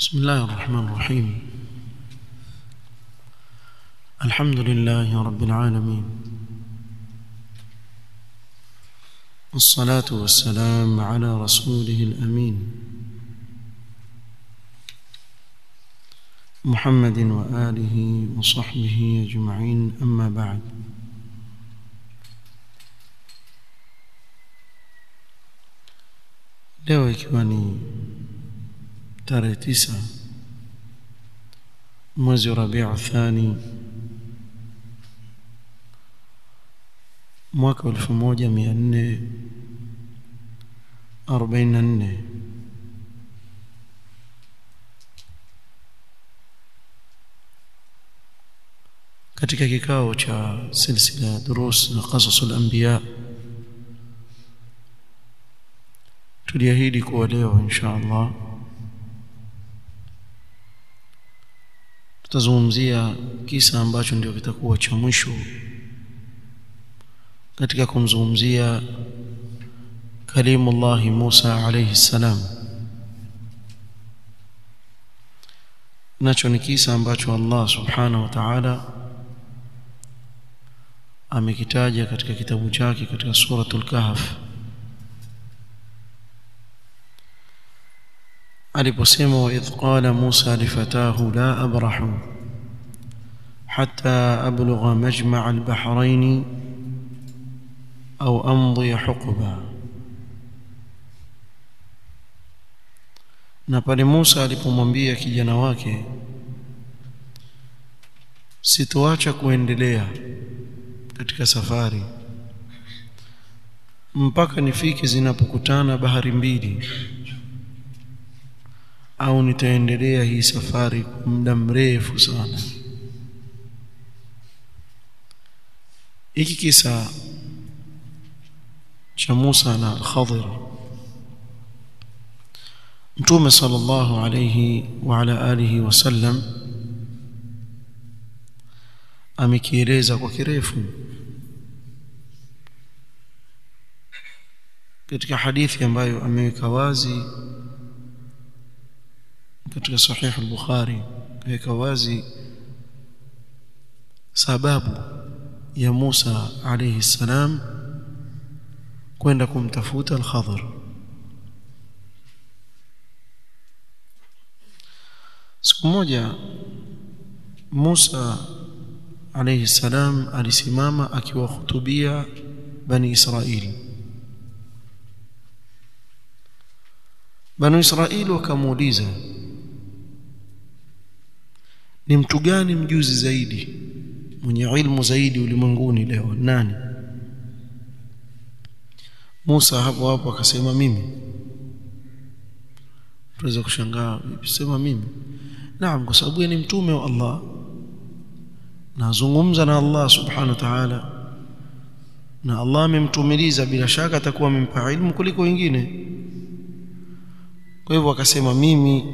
بسم الله الرحمن الرحيم الحمد لله رب العالمين والصلاة والسلام على رسوله الأمين محمد وآله وصحبه أجمعين أما بعد leo ikiwa ni tarehe tisa mwezi wa Rabiu Thani mwaka elfu moja mia nne arobaini na nne katika kikao cha silsila durus na qasasul anbiya tuliahidi kuwa leo insha Allah tutazungumzia kisa ambacho ndio kitakuwa cha mwisho katika kumzungumzia kalimullah Musa alayhi salam nacho ni kisa ambacho Allah subhanahu wa ta'ala amekitaja katika kitabu chake katika suratul kahf aliposema wa idh qala Musa lifatahu la abrahu hatta ablugha majma' al-bahrayn au amdi huqba na pale Musa alipomwambia kijana wake sitoacha kuendelea katika safari mpaka nifike zinapokutana bahari mbili au nitaendelea hii safari kwa muda mrefu sana hiki kisa cha Musa na Khadir Mtume sallallahu alayhi wa ala alihi wasallam amekieleza kwa kirefu katika hadithi ambayo ameweka wazi katika sahih al-Bukhari kaweka wazi sababu ya Musa alayhi salam kwenda kumtafuta al-Khadr siku moja Musa alayhi salam alisimama akiwahutubia bani Israili bani Israili wakamuuliza ni mtu gani mjuzi zaidi mwenye ilmu zaidi ulimwenguni leo nani Musa hapo hapo akasema mimi tuweza kushangaa sema mimi naam kwa sababu ni mtume wa Allah nazungumza na Allah subhanahu wa ta'ala na Allah amemtumiliza bila shaka atakuwa amempa ilmu kuliko wengine kwa hivyo akasema mimi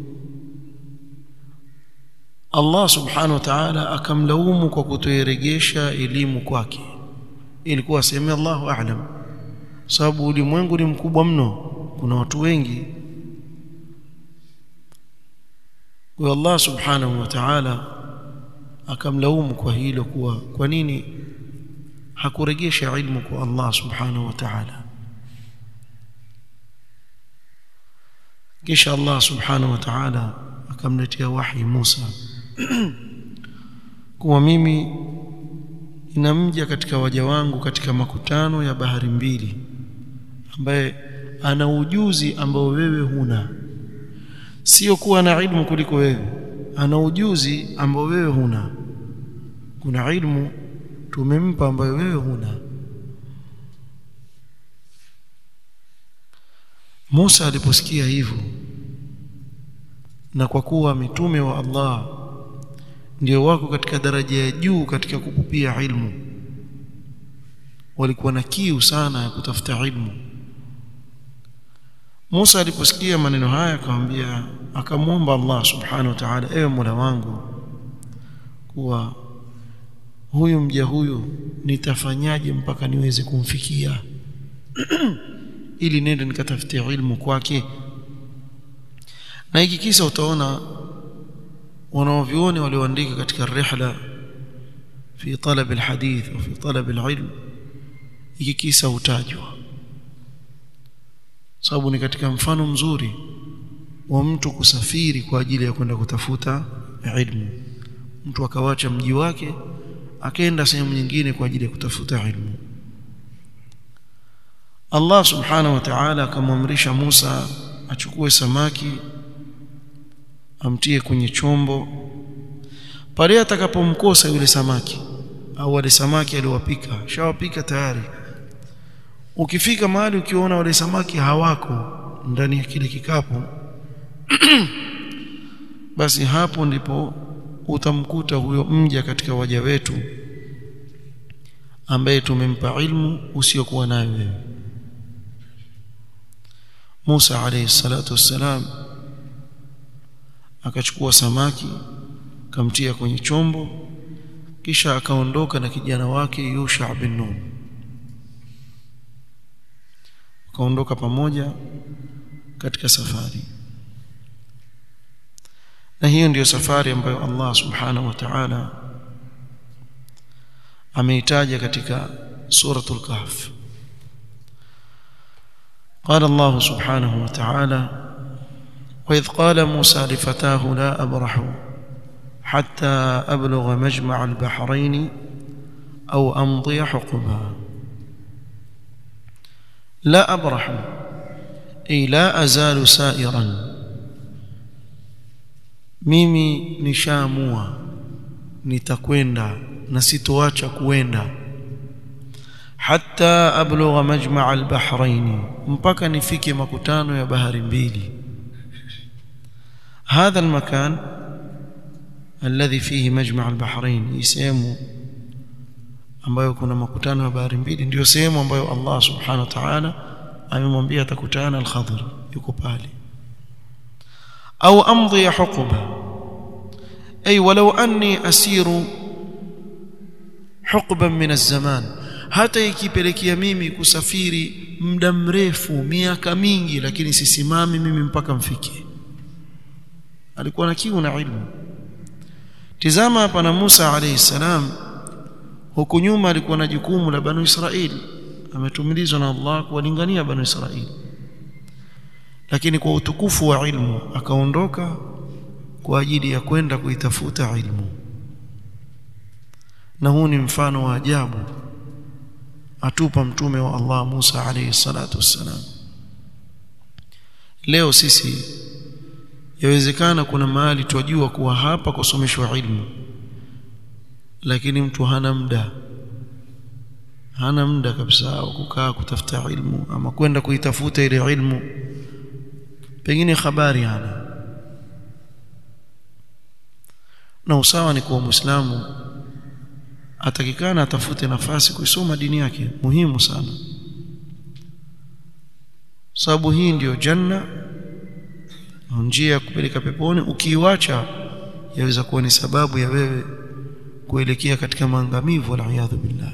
Allah subhanahu wa ta'ala akamlaumu kwa kutoiregesha elimu kwake ilikuwa aseme Allahu a'lam sababu ulimwengu ni mkubwa mno kuna watu wengi kwa Allah subhanahu wa ta'ala akamlaumu kwa hilo kuwa kwa nini hakuregesha ilmu kwa Allah subhanahu wa ta'ala kisha Allah subhanahu wa ta'ala akamletea wahi Musa kuwa mimi inamja katika waja wangu katika makutano ya bahari mbili ambaye ana ujuzi ambao wewe huna sio kuwa na ilmu kuliko wewe ana ujuzi ambao wewe huna kuna ilmu tumempa ambayo wewe huna Musa aliposikia hivyo na kwa kuwa mitume wa Allah ndio wako katika daraja ya juu katika kupupia ilmu walikuwa na kiu sana ya kutafuta ilmu Musa aliposikia maneno haya akamwambia akamwomba Allah subhanahu wa ta'ala ewe Mola wangu kuwa huyu mja huyu nitafanyaje mpaka niweze kumfikia ili nende nikatafutie ilmu kwake na hiki kisa utaona wanaovioni walioandika katika rihla fi talab alhadith au fi talab alilm hiki kisa hutajwa sababu ni katika mfano mzuri wa mtu kusafiri kwa ajili ya kwenda kutafuta ilmu mtu akawacha mji wake akaenda sehemu nyingine kwa ajili ya kutafuta ilmu Allah subhanahu wa ta'ala akamwamrisha Musa achukue samaki amtie kwenye chombo pale atakapomkosa yule samaki au wale samaki aliowapika shawapika tayari ukifika mahali ukiona wale samaki hawako ndani ya kile kikapu basi hapo ndipo utamkuta huyo mja katika waja wetu ambaye tumempa ilmu usiokuwa nayo wewe Musa alayhi salatu wassalam akachukua samaki kamtia kwenye chombo kisha akaondoka na kijana wake Yusha bin Nun akaondoka pamoja katika safari na hiyo ndiyo safari ambayo Allah subhanahu wa ta'ala ameitaja katika suratul kahf قال الله سبحانه وتعالى وإذ قال موسى لفتاه لا أبرح حتى أبلغ مجمع البحرين أو أمضي حقبا لا أبرح أي لا أزال سائرا mimi nishaamua nitakwenda na sitoacha kuenda hatta ablugha majma' al-bahrain mpaka nifike makutano ya bahari mbili هذا المكان الذي فيه مجمع البحرين sehemu ambayo kuna makutano ya bahari mbili ndio sehemu ambayo Allah subhanahu wa ta'ala amemwambia atakutana al-Khadir yuko pale au amdhi huquba ay walau anni asiru huqban min az-zaman hata ikipelekea mimi kusafiri muda mrefu miaka mingi lakini sisimami mimi mpaka mfike alikuwa na kiu na ilmu tizama hapa na Musa alayhi salam huku nyuma alikuwa na jukumu la banu Israili ametumilizwa na Allah kuwalingania banu Israili lakini kwa utukufu wa ilmu akaondoka kwa ajili ya kwenda kuitafuta ilmu na huu ni mfano wa ajabu atupa mtume wa Allah Musa alayhi salatu wassalam leo sisi yawezekana kuna mahali twajua kuwa hapa kusomeshwa ilmu lakini mtu hana muda hana muda kabisa wa kukaa kutafuta ilmu ama kwenda kuitafuta ile ilmu pengine habari hana na usawa ni kuwa muislamu atakikana atafute nafasi kuisoma dini yake muhimu sana sababu hii ndiyo janna njia ya kupeleka peponi ukiiwacha yaweza kuwa ni sababu ya wewe kuelekea katika maangamivu waliyadhu billah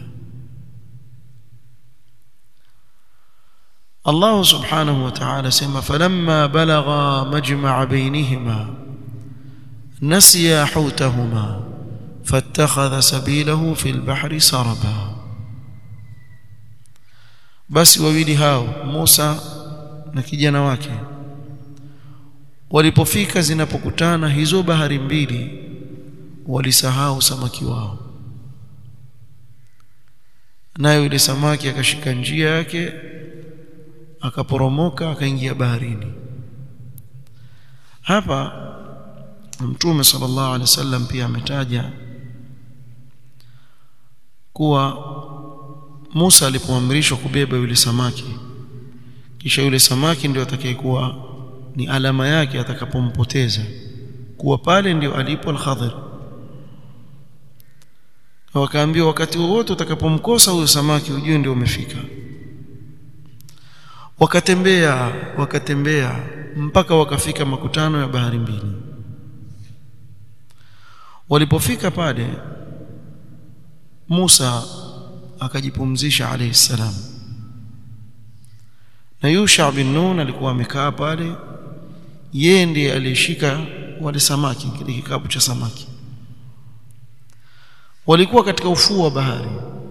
Allah subhanahu wa ta'ala sema falamma balagha majma'a bainihima nasiya hutahuma fattakhadha sabilahu fil bahri saraba basi wawili hao Musa na kijana wake walipofika zinapokutana hizo bahari mbili walisahau samaki wao nayo yule samaki akashika njia yake akaporomoka akaingia baharini hapa mtume sallallahu alaihi wasallam pia ametaja kuwa Musa alipoamrishwa kubeba yule samaki kisha yule samaki ndio atakayekuwa ni alama yake atakapompoteza kuwa pale ndio alipo al-Khadir wakaambiwa wakati wowote utakapomkosa huyo samaki ujue ndio umefika wakatembea wakatembea mpaka wakafika makutano ya bahari mbili walipofika pale Musa akajipumzisha alayhi salam na Yusha bin Nun alikuwa amekaa pale yeye ndiye aliyeshika wale samaki kile kikapu cha samaki walikuwa katika ufuo wa bahari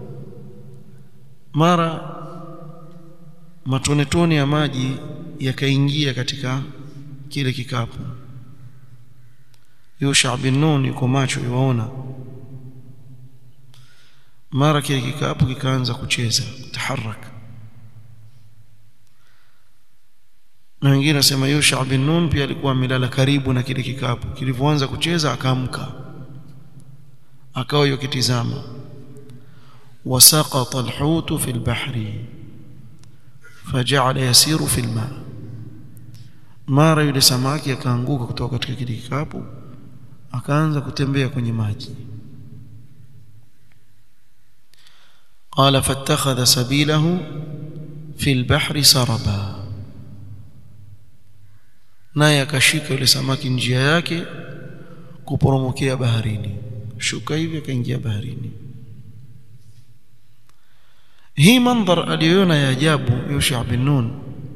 mara matonetone ya maji yakaingia katika kile kikapu Yusha bin Nun yuko macho yuwaona mara kile kikapu kikaanza kucheza kutaharaka na wengine nasema Yusha bin Nun pia alikuwa amelala karibu na kile kikapu kilivyoanza kucheza akaamka akawa yokitizama wasaqata alhut fi albahri faja'ala yasiru fi alma mara yule samaki akaanguka kutoka katika kile kikapu akaanza kutembea kwenye maji قال فاتخذ سبيله في البحر سربا naye akashika yule samaki njia yake kuporomokea baharini shuka hivi akaingia baharini hii mandhar aliyoona ya ajabu Yusha bin Nun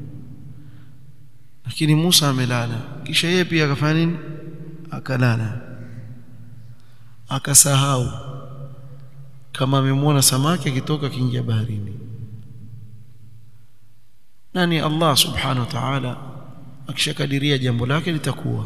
lakini Musa amelala kisha yeye pia akafanya nini akalala akasahau kama amemwona samaki akitoka akiingia baharini nani Allah subhanahu wa ta'ala akishakadiria jambo lake litakuwa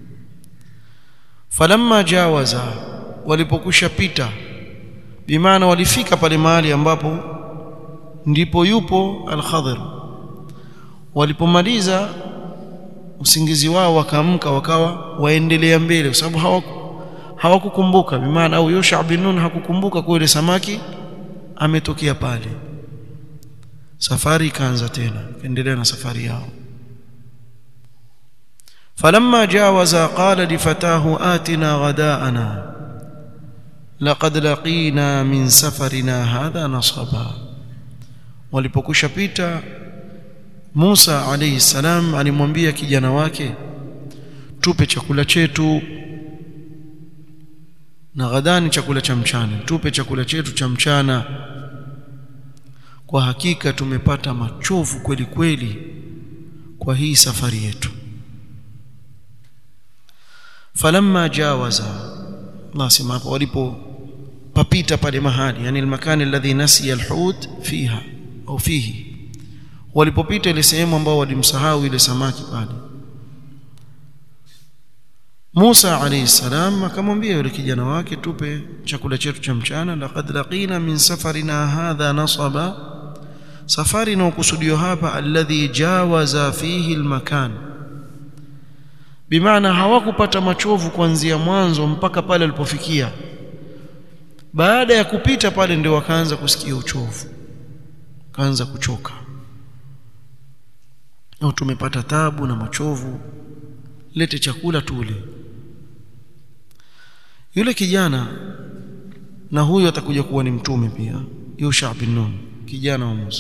falamma jawaza walipokusha pita bimaana walifika pale mahali ambapo ndipo yupo al-Khadir walipomaliza usingizi wao wakaamka wakawa waendelea mbele kwa sababu hawaku hawakukumbuka bimaana au Yusha bin Nun hakukumbuka kwa ile samaki ametokea pale safari ikaanza tena kaendelea na safari yao فلما جاوز قال لفتاه آتنا غداءنا لقد لقينا من سفرنا هذا نصبا walipokusha pita Musa alayhi salam alimwambia kijana wake tupe chakula chetu na ghadani chakula cha mchana tupe chakula chetu cha mchana kwa hakika tumepata machovu kweli kweli kwa hii safari yetu falamma jawaza Allah sema hapo walipo papita pale mahali yani almakani alladhi nasiya alhut fiha au fihi walipopita ile sehemu ambao walimsahau ile samaki pale Musa alayhi salam akamwambia yule kijana wake tupe chakula chetu cha mchana laqad laqina min safarina hadha nasaba safari inayokusudiwa hapa alladhi jawaza fihi almakan bimaana hawakupata machovu kuanzia mwanzo mpaka pale walipofikia baada ya kupita pale ndio wakaanza kusikia uchovu kaanza kuchoka au tumepata tabu na machovu lete chakula tule yule kijana na huyo atakuja kuwa ni mtume pia Yusha bin Nun kijana wa Musa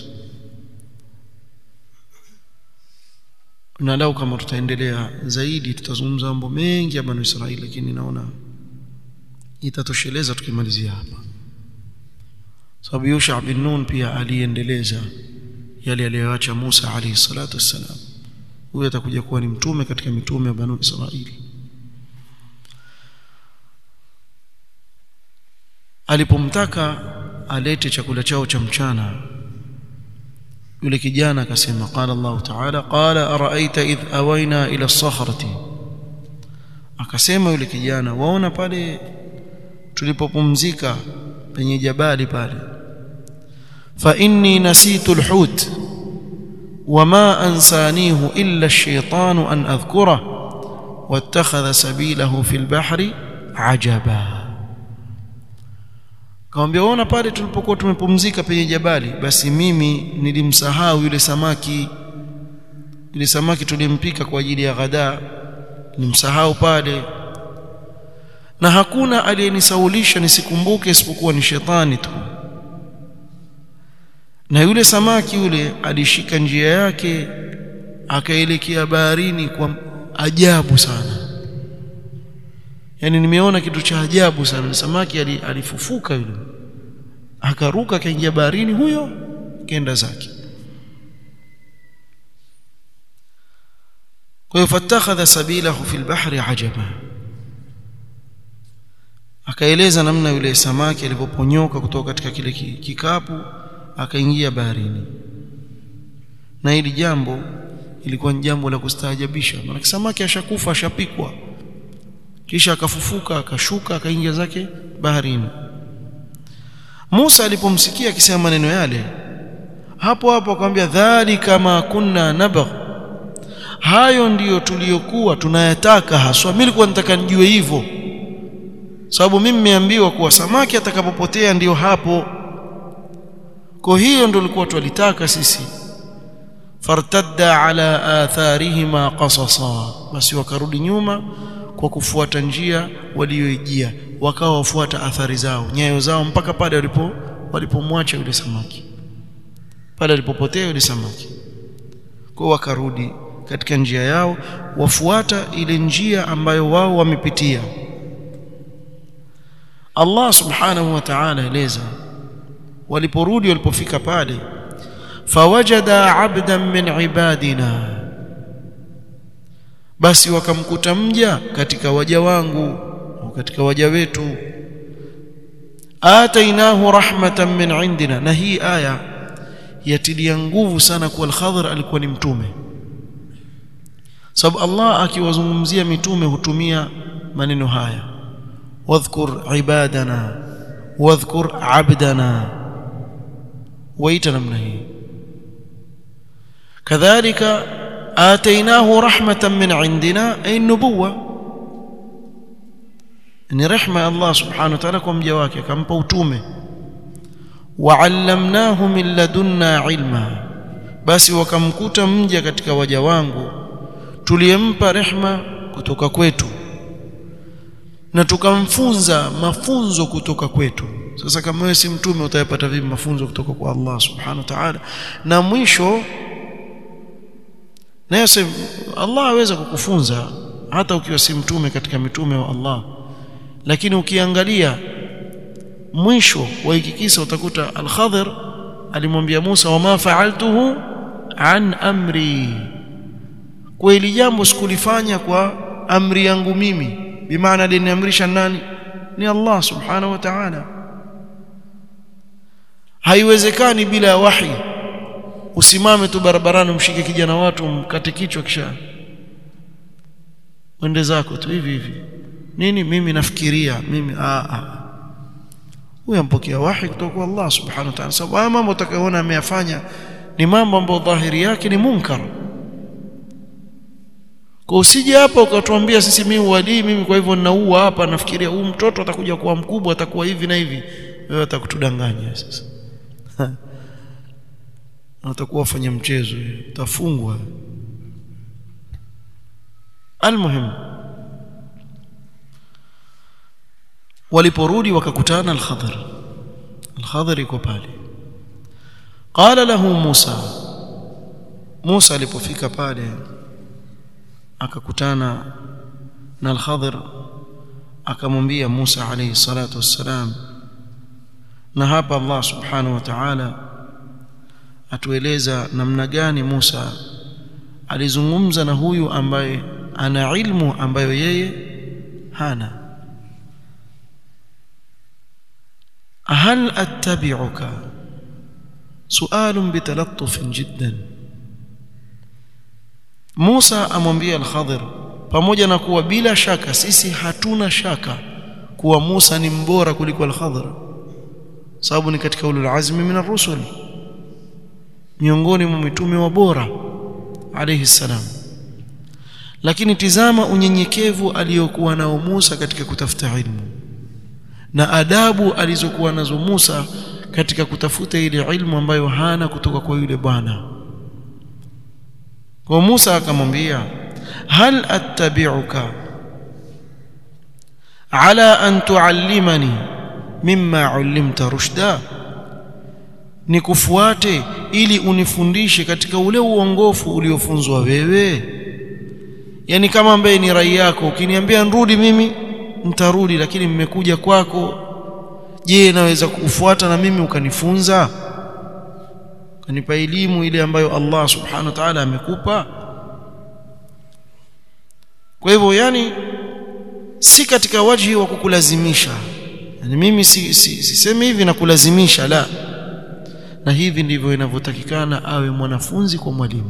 na lau kama tutaendelea zaidi tutazungumza mambo mengi ya Banu Israili lakini naona itatosheleza tukimalizia hapa sababu Yusha bin Nun pia aliendeleza yale aliyoacha Musa alayhi salatu wassalam huyo atakuja kuwa ni mtume katika mitume ya Banu Israili alipomtaka alete chakula chao cha mchana yule kijana akasema qala Allah ta'ala qala araaita idh awaina ila as-sakhrati akasema yule kijana waona pale tulipopumzika penye jabali pale fa inni nasitu al-hut wama ansanihu illa ash-shaytanu an adhkura wattakhadha sabilahu fil bahri ajaba Kamwambia ona pale tulipokuwa tumepumzika penye jabali basi mimi nilimsahau yule samaki yule samaki tulimpika kwa ajili ya ghada nimsahau pale na hakuna aliyenisaulisha nisikumbuke isipokuwa ni shetani tu na yule samaki yule alishika njia yake akaelekea baharini kwa ajabu sana yani nimeona kitu cha ajabu sana samaki alifufuka yule akaruka akaingia baharini huyo kenda zake kwa hiyo fatakhadha sabilahu fil bahri ajaba akaeleza namna yule samaki alivyoponyoka kutoka katika kile kikapu akaingia baharini na hili jambo ilikuwa ni jambo la kustaajabisha maana samaki ashakufa ashapikwa kisha akafufuka akashuka akaingia zake baharini Musa alipomsikia akisema maneno yale hapo hapo akamwambia dhalika ma kunna nabagh hayo ndiyo tuliyokuwa tunayataka haswa mimi nilikuwa nataka nijue hivyo sababu mimi nimeambiwa kuwa samaki atakapopotea ndiyo hapo kwa hiyo ndio tulikuwa tulitaka sisi fartadda ala atharihima qasasa basi wakarudi nyuma kwa kufuata njia walioijia wakawa wafuata athari zao nyayo zao mpaka pale walipo walipomwacha yule samaki pale alipopotea yule samaki kwa wakarudi katika njia yao wafuata ile njia ambayo wao wamepitia Allah subhanahu wa ta'ala eleza waliporudi walipofika pale fawajada abdan min ibadina basi wakamkuta mja katika waja wangu katika waja wetu atainahu rahmatan min indina na hii aya yatilia nguvu sana kwa al-Khadhir alikuwa ni mtume sababu Allah akiwazungumzia mitume hutumia maneno haya wadhkur ibadana wadhkur abdana waita namna hii kadhalika atainahu rahmatan min indina ay nubuwa ni rehma ya Allah subhanahu wa ta'ala kwa mja wake akampa utume wa'allamnahu min ladunna ilma basi wakamkuta mja katika waja wangu tuliyempa rehma kutoka kwetu na tukamfunza mafunzo kutoka kwetu sasa kama wewe si mtume utayapata vipi mafunzo kutoka kwa Allah subhanahu wa ta'ala na mwisho na Allah aweza kukufunza hata ukiwa si mtume katika mitume wa Allah lakini ukiangalia mwisho wa hiki kisa utakuta al-Khadhir alimwambia Musa wama fa'altuhu an amri kwa hili jambo sikulifanya kwa amri yangu mimi bimaana aliniamrisha nani ni Allah subhanahu wa ta'ala haiwezekani bila ya wahi usimame tu barabarani umshike kijana watu mkate kichwa kisha wende zako tu hivi hivi nini mimi nafikiria mimi a a huyo ampokea wahi kutoka kwa Allah subhanahu wa ta'ala sababu mambo utakayoona ameyafanya ni mambo ambayo dhahiri yake ni munkar kwa usije hapa ukatuambia sisi mimi wali mimi kwa hivyo ninaua hapa nafikiria huyu mtoto atakuja kuwa mkubwa atakuwa hivi na hivi wewe utakutudanganya sasa utakuwa fanya mchezo utafungwa almuhim waliporudi wakakutana al-Khadr al-Khadr yuko pale qala lahu Musa Musa alipofika pale akakutana na al-Khadr akamwambia Musa alayhi salatu wassalam na hapa Allah subhanahu wa ta'ala atueleza namna gani Musa alizungumza na huyu ambaye ana ilmu ambayo yeye hana هل أتبعك سؤال بتلطف جدا موسى amwambia al-Khadir pamoja na kuwa bila shaka sisi hatuna shaka kuwa Musa ni mbora kuliko al-Khadir sababu ni katika ulul azmi min ar-rusul miongoni mwa mitume wa bora alayhi salam lakini tizama unyenyekevu aliyokuwa nao Musa katika kutafuta ilmu na adabu alizokuwa nazo Musa katika kutafuta ile ilmu ambayo hana kutoka kwa yule bwana kwa Musa akamwambia hal attabi'uka ala an tuallimani mimma ullimta rushda nikufuate ili unifundishe katika ule uongofu uliofunzwa wewe yani kama ambaye ni rai yako ukiniambia nrudi mimi nitarudi lakini mmekuja kwako je naweza kukufuata na mimi ukanifunza ukanipa elimu ile ambayo Allah subhanahu wa ta'ala amekupa kwa hivyo yani si katika wajhi wa kukulazimisha yani mimi si, si, sisemi hivi na kulazimisha la na hivi ndivyo inavyotakikana awe mwanafunzi kwa mwalimu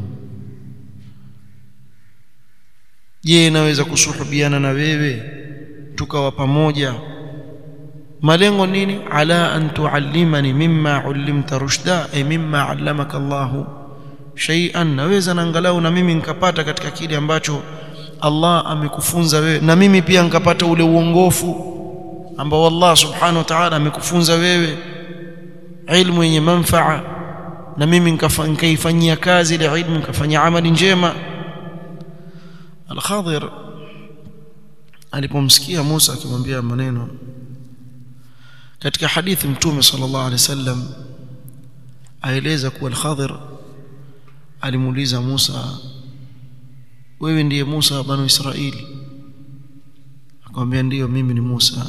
je naweza kusuhubiana na wewe tukawa pamoja malengo nini ala an tuallimani mimma ullimta rushda ay mimma allamaka Allah shay'an naweza na angalau na mimi nikapata katika kile ambacho Allah amekufunza wewe na mimi pia nikapata ule uongofu ambao Allah subhanahu wa ta'ala amekufunza wewe ilmu yenye manfaa na mimi nikaifanyia kazi ile ilmu nikafanya amali njema Al-Khadir alipomsikia Musa akimwambia maneno katika hadithi mtume sallallahu alaihi wasallam aeleza kuwa Al-Khadir alimuuliza Musa wewe ndiye Musa wa Banu Israili akamwambia ndiyo mimi ni Musa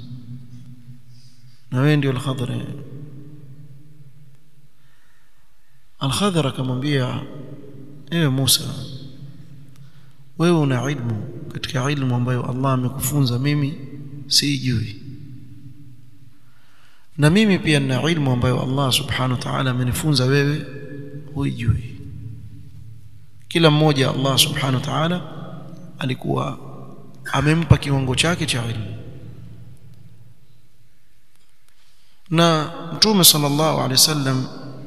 na wewe ndio Al-Khadir Al-Khadir akamwambia ewe Musa wewe una ilmu katika ilmu ambayo Allah amekufunza mimi sijui na mimi pia nina ilmu ambayo Allah subhanahu wa ta'ala amenifunza wewe huijui kila mmoja Allah subhanahu wa ta'ala alikuwa amempa kiwango chake cha ilmu na mtume sallallahu alaihi wasallam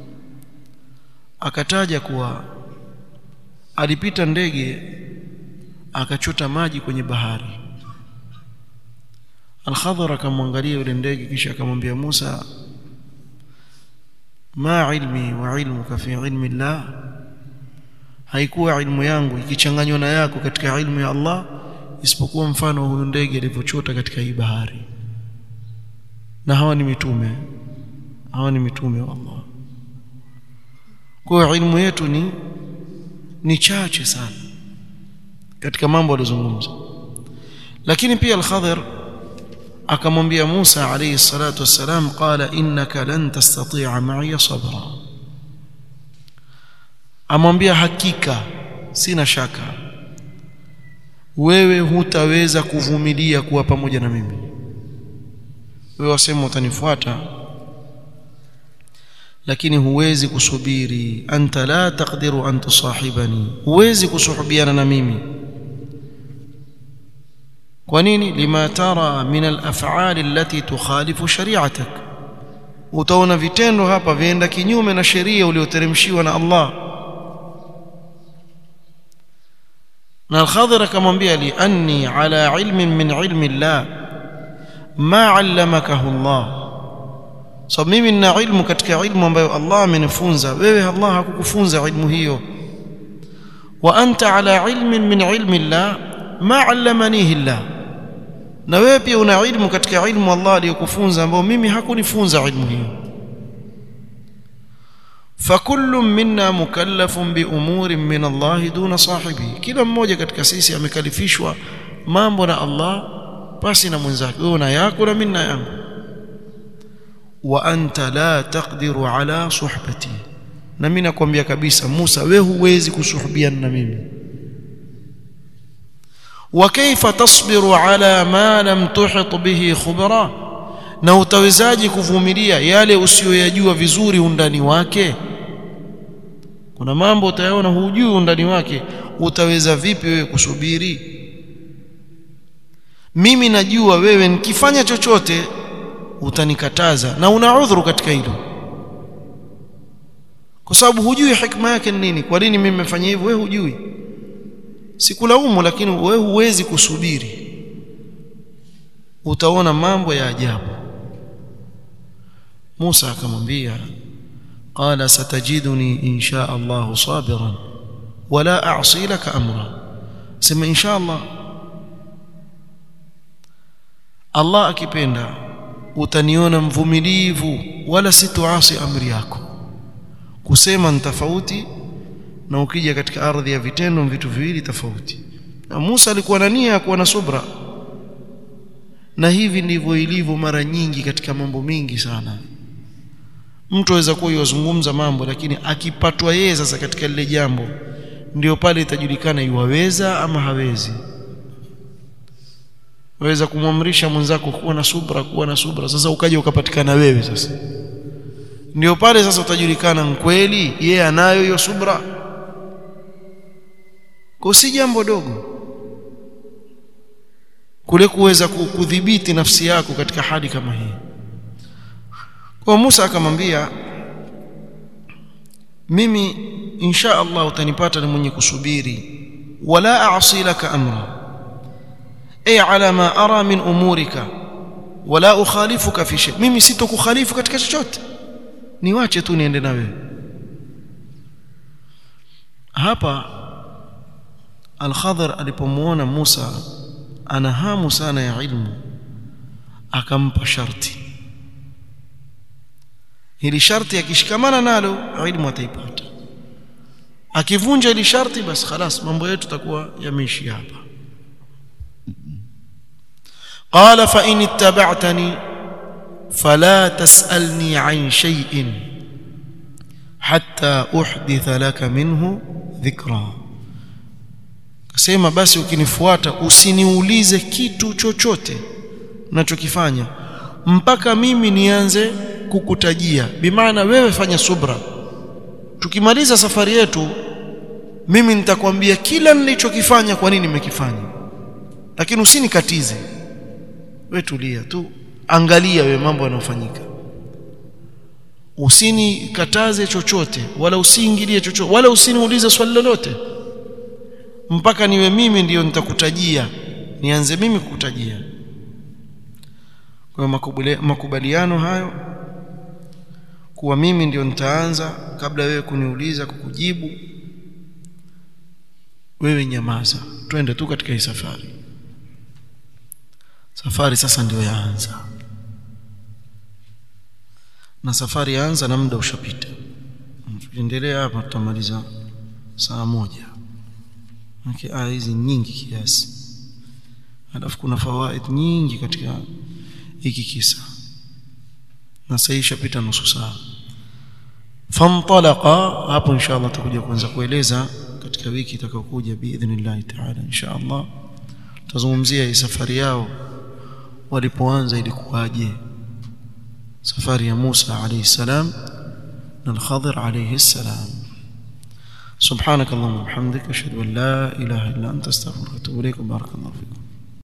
akataja kuwa alipita ndege akachota maji kwenye bahari Al-Khadhar akamwangalia yule ndege kisha akamwambia Musa ma ilmi wa ilmuka fi ilmi Allah haikuwa ilmu yangu ikichanganywa na yako katika ilmu ya Allah isipokuwa mfano huyu ndege alivyochota katika hii bahari na hawa ni mitume hawa ni mitume wa Allah kwa ilmu yetu ni ni chache sana katika mambo alizungumza lakini pia al-Khadir akamwambia Musa alayhi salatu wassalam qala innaka lan tastati'a ma'iya sabra amwambia hakika sina shaka wewe hutaweza kuvumilia kuwa pamoja na mimi wewe wasema utanifuata lakini huwezi kusubiri anta la taqdiru an tusahibani huwezi kusuhubiana na mimi kwa nini lima tara min al-af'ali allati tukhalifu shari'atak utaona vitendo hapa vienda kinyume na sheria ulioteremshiwa na Allah na al-Khadir akamwambia li anni ala ilmin min ilmi Allah ma 'allamakahu Allah so mimi nina ilmu katika ilmu ambayo Allah amenifunza wewe Allah hakukufunza ilmu hiyo wa anta ala ilmin min ilmi Allah ma 'allamanihi Allah na wewe pia una ilmu katika ilmu Allah aliyokufunza ambao mimi hakunifunza ilmu hiyo fakullu minna mukallafun bi umurin min Allah duna sahibi kila mmoja katika sisi amekalifishwa mambo na Allah basi na mwenzake wewe una yako na mimi na yangu wa anta la taqdiru ala suhbati na mimi nakwambia kabisa Musa wewe huwezi kusuhubiana na mimi وكيف تصبر على ما لم تحط به خبرا na utawezaje kuvumilia yale usiyoyajua vizuri undani wake kuna mambo utayaona hujui undani wake utaweza vipi wewe kusubiri mimi najua wewe nikifanya chochote utanikataza na una udhuru katika hilo kwa sababu hujui hikma yake ni nini kwa nini mimi nimefanya hivyo wewe hujui sikulaumu lakini wewe huwezi kusubiri utaona mambo ya ajabu Musa akamwambia qala satajiduni insha Allah sabiran wala a'si laka amra sema insha Allah Allah akipenda utaniona mvumilivu wala situasi amri yako kusema ni tofauti na ukija katika ardhi ya vitendo vitu viwili tofauti na Musa alikuwa na nia ya kuwa na subra na hivi ndivyo ilivyo mara nyingi katika mambo mingi sana mtu aweza kuwa yozungumza mambo lakini akipatwa yeye sasa katika lile jambo ndio pale itajulikana iwaweza ama hawezi waweza kumwamrisha mwenzako kuwa na subra kuwa na subra sasa ukaja ukapatikana wewe sasa ndio pale sasa utajulikana mkweli yeye anayo hiyo subra kwa si jambo dogo kule kuweza kudhibiti nafsi yako katika hali kama hii kwa Musa akamwambia mimi insha Allah utanipata ni mwenye kusubiri wala a'si laka amra ay ala ma ara min umurika wala ukhalifuka fi shay mimi sitokukhalifu katika chochote niwache tu niende na wewe hapa al-Khadhir alipomuona Musa ana hamu sana ya ilmu akampa sharti hili sharti akishikamana nalo ilmu ataipata akivunja hili sharti basi خلاص mambo yetu takuwa yameishi hapa قال فإن اتبعتني فلا تسألني عن شيء حتى أحدث لك منه ذكرًا Kasema basi ukinifuata usiniulize kitu chochote unachokifanya mpaka mimi nianze kukutajia. Bimaana wewe fanya subra. Tukimaliza safari yetu mimi nitakwambia kila nilichokifanya kwa nini nimekifanya. Lakini usinikatize. Wewe tulia tu. Angalia wewe mambo yanayofanyika. Usinikataze chochote wala usiingilie chochote wala usiniulize swali lolote mpaka niwe mimi ndiyo nitakutajia nianze mimi kukutajia kwa makubaliano hayo kuwa mimi ndiyo nitaanza kabla wewe kuniuliza kukujibu wewe nyamaza twende tu katika hii safari safari sasa ndiyo yaanza na safari yaanza na muda ushapita tuendelea hapa tutamaliza saa moja Maki aya hizi nyingi kiasi. Alafu kuna fawaid nyingi katika hiki kisa. Na sasa ishapita nusu saa. Fantalaqa hapo inshallah tutakuja kuanza kueleza katika wiki itakayokuja biidhnillah ta'ala inshallah. Tutazungumzia hii safari yao walipoanza ilikuwaje. Safari ya Musa alayhi salam na al-Khadir alayhi salam. سبحانك اللهم وبحمدك اشهد ان لا اله الا انت استغفرك واتوب اليك بارك الله فيكم